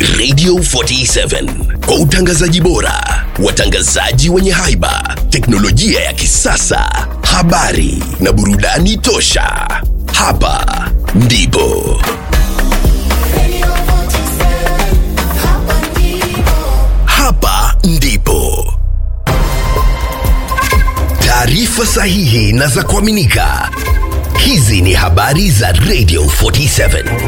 Radio 47 kwa utangazaji bora, watangazaji wenye haiba, teknolojia ya kisasa, habari na burudani tosha. Hapa ndipo hapa ndipo taarifa sahihi na za kuaminika. Hizi ni habari za Radio 47.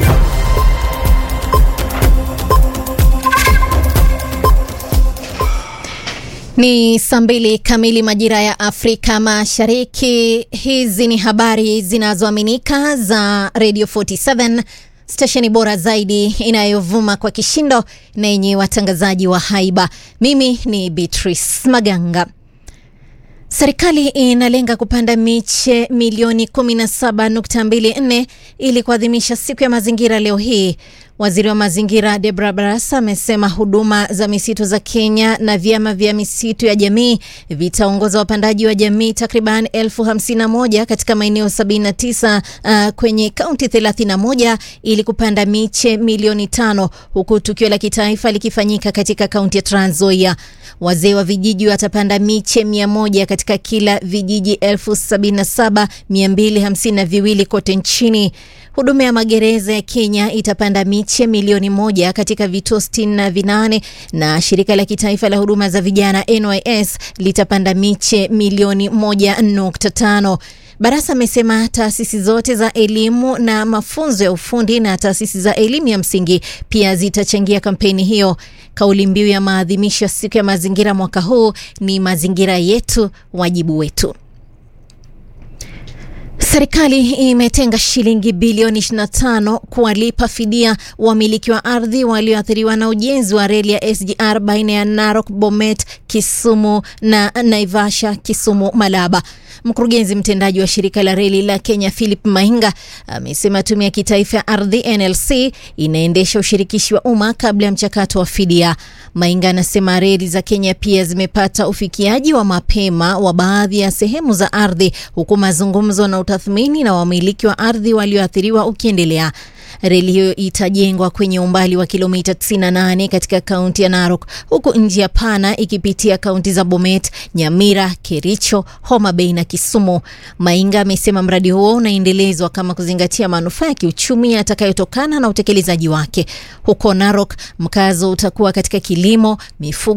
Ni saa mbili kamili majira ya Afrika Mashariki. Hizi ni habari zinazoaminika za Radio 47, stesheni bora zaidi inayovuma kwa kishindo na yenye watangazaji wa haiba. Mimi ni Beatrice Maganga. Serikali inalenga kupanda miche milioni 17.24 ili kuadhimisha siku ya mazingira leo hii. Waziri wa mazingira Debra Barasa amesema huduma za misitu za Kenya na vyama vya misitu ya jamii vitaongoza wapandaji wa jamii takriban elfu hamsini na moja katika maeneo 79 uh, kwenye kaunti 31 ili kupanda miche milioni tano huku tukio la kitaifa likifanyika katika kaunti ya Trans Nzoia. Wazee wa vijiji watapanda miche mia moja katika kila vijiji elfu sabini na saba mia mbili hamsini na viwili kote nchini. Huduma ya magereza ya Kenya itapanda miche milioni moja katika vituo sitini na vinane na shirika la kitaifa la huduma za vijana NYS litapanda miche milioni moja nukta tano. Barasa amesema taasisi zote za elimu na mafunzo ya ufundi na taasisi za elimu ya msingi pia zitachangia kampeni hiyo. Kauli mbiu ya maadhimisho ya siku ya mazingira mwaka huu ni mazingira yetu, wajibu wetu. Serikali imetenga shilingi bilioni 25 kuwalipa fidia wamiliki wa ardhi walioathiriwa na ujenzi wa reli ya SGR baina ya Narok, Bomet, Kisumu na Naivasha, Kisumu, Malaba. Mkurugenzi mtendaji wa shirika la reli la Kenya Philip Mainga amesema tume ya kitaifa ya ardhi NLC inaendesha ushirikishi wa umma kabla ya mchakato wa fidia. Mainga anasema reli za Kenya pia zimepata ufikiaji wa mapema wa baadhi ya sehemu za ardhi, huku mazungumzo na utathmini na wamiliki wa ardhi walioathiriwa ukiendelea. Reli hiyo itajengwa kwenye umbali wa kilomita 98 katika kaunti ya Narok, huku njia pana ikipitia kaunti za Bomet, Nyamira, Kericho, Homa Bay na Kisumu. Mainga amesema mradi huo unaendelezwa kama kuzingatia manufaa ya kiuchumi yatakayotokana na utekelezaji wake. Huko Narok, mkazo utakuwa katika kilimo, mifugo